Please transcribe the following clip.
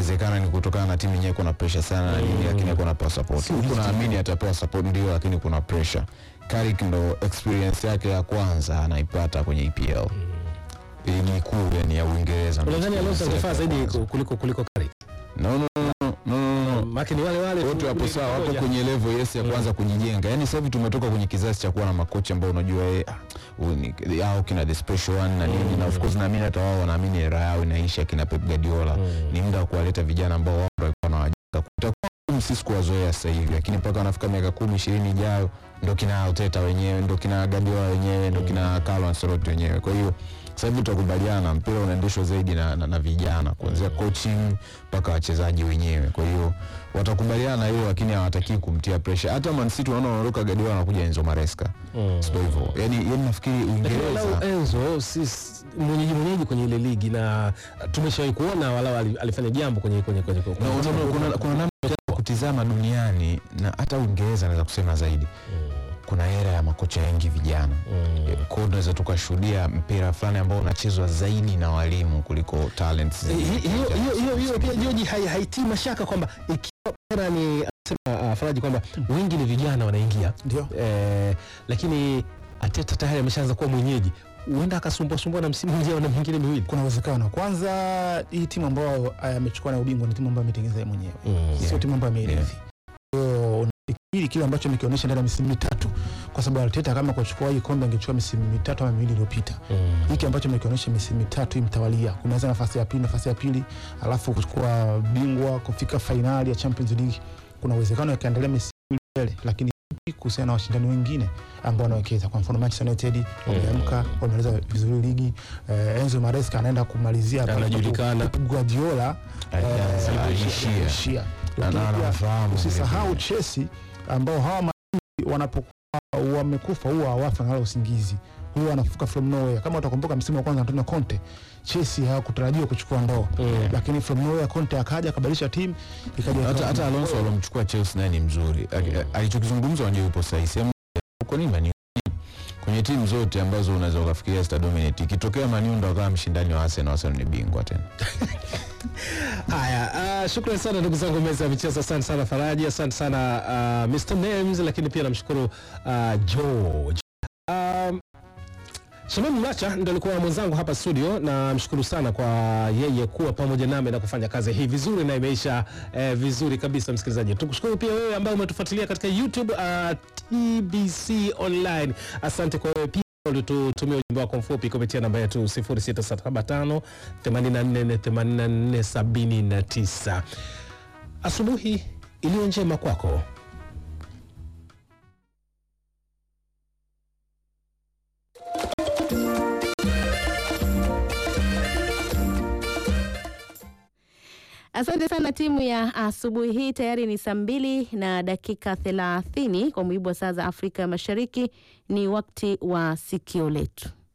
inawezekana ni kutokana na timu yenyewe kuna pressure sana na nini, lakini hakuna pewa support. Huku naamini atapewa support ndio, lakini kuna pressure. Carrick ndo experience yake ya kwanza anaipata kwenye EPL ligi kuu yani ya Uingereza. ndo Unadhani Alonso experience angefaa yake ya zaidi kwanza. kuliko kuliko Carrick? No, no, no, no, no, no, no. Maana ni wale wale wote tu- wapo ni sawa, wapo pamoja. kwenye level yes ya kwanza kujijenga. Yani sasa hivi tumetoka kwenye kizazi cha kuwa na makocha ambao unajua eh, ah, huyu ni hao kina the special one na nini, na of course naamini hata wao wanaamini era yao inaisha, kina Pep Guardiola. Ni muda wa kuwaleta vijana ambao wao ndio walikuwa wanawajenga. Kutakuwa ngumu sisi kuwazoea sasa hivi, lakini mpaka wanafika miaka kumi ishirini ijayo ndo kina Arteta wenyewe, ndo kina Guardiola wenyewe, ndo kina Carlo Ancelotti wenyewe. Kwa hiyo sasa hivi tutakubaliana, mpira unaendeshwa zaidi na, na, na vijana kuanzia coaching mpaka wachezaji wenyewe. Kwa hiyo watakubaliana na hilo, lakini hawataki kumtia pressure. Hata Man City unaona wanaondoka Guardiola anakuja Enzo Maresca, Mm. sio hivyo? Yani, yani nafikiri Lakini Uingereza walau Enzo si s- mwenyeji mwenyeji kwenye ile ligi na tumeshawahi kuona walau ali- alifanya jambo kwenye kwenye kwenye kwenye- No, no, no, kuna, kuna namna ya kutizama duniani na hata Uingereza naweza kusema zaidi, kuna era ya makocha wengi vijana Mm. kwa hiyo tunaweza tukashuhudia mpira fulani ambao unachezwa zaidi na walimu kuliko talents Eh, zaidi. hi- hiyo hiyo hiyo hiyo pia George hai- haitii mashaka kwamba ikiwa era ni anasema uh, Faraji kwamba wengi ni vijana wanaingia Ndio. eh, lakini Ateta tayari ameshaanza kuwa mwenyeji, huenda akasumbua sumbua na msimu ujao na mingine miwili. kuna uwezekano kwanza hii timu ambayo amechukua na ubingwa ni timu ambayo ametengeneza yeye mwenyewe Mm. sio timu ambayo ameirithi kwa hiyo nafikiri kile ambacho amekionyesha ndani ya misimu mitatu kwa sababu Arteta kama kuchukua hii kombe angechukua misimu mitatu ama miwili iliyopita Mm. hiki ambacho amekionyesha misimu mitatu hii mtawalia kumaliza nafasi ya pili nafasi ya pili alafu kuchukua bingwa kufika fainali ya Champions League kuna uwezekano yakaendelea misimu mbele lakini vipi kuhusiana na washindani wengine ambao wanawekeza kwa mfano Manchester United wameamka wamemaliza vizuri ligi eh, Enzo Maresca anaenda kumalizia pale ambapo Anajulikana. Pep Guardiola Alianza, eh, aliishia. aliishia. Na- Lakini na- pia nafahamu usisahau vile Chelsea ambao hawa maadui wanapokuwa wamekufa huwa hawafi wanalala usingizi huwa wanafuka from nowhere kama utakumbuka msimu wa kwanza Antonio Conte Chelsea hawakutarajiwa kuchukua ndoo Mm. lakini from nowhere Conte akaja akabadilisha timu ikaja hata, ikawa- hata Alonso alomchukua Chelsea naye ni mzuri Ali- alichokizungumza unajua yupo sahihi sehemu uko ni Man U. kwenye timu zote ambazo unaweza ukafikiria zita dominate ikitokea Man U ndo akawa mshindani wa Arsenal Arsenal ni bingwa tena Haya, uh, shukrani sana ndugu zangu meza ya michezo. Asante sana Faraji, asante sana uh, Mr Names, lakini pia namshukuru uh, George. Um, Shamim Mlacha ndo alikuwa mwenzangu hapa studio, na mshukuru sana kwa yeye kuwa pamoja nami na kufanya kazi hii vizuri na imeisha eh, vizuri kabisa. Msikilizaji, tukushukuru pia wewe ambaye umetufuatilia katika YouTube uh, TBC Online. Asante kwa wewe pia ulitutumia ujumbe wako mfupi kupitia namba yetu 0675 84 84 79. Asubuhi iliyo njema kwako. Asante sana timu ya asubuhi hii. Tayari ni saa mbili na dakika thelathini kwa mujibu wa saa za Afrika ya Mashariki. Ni wakati wa sikio letu.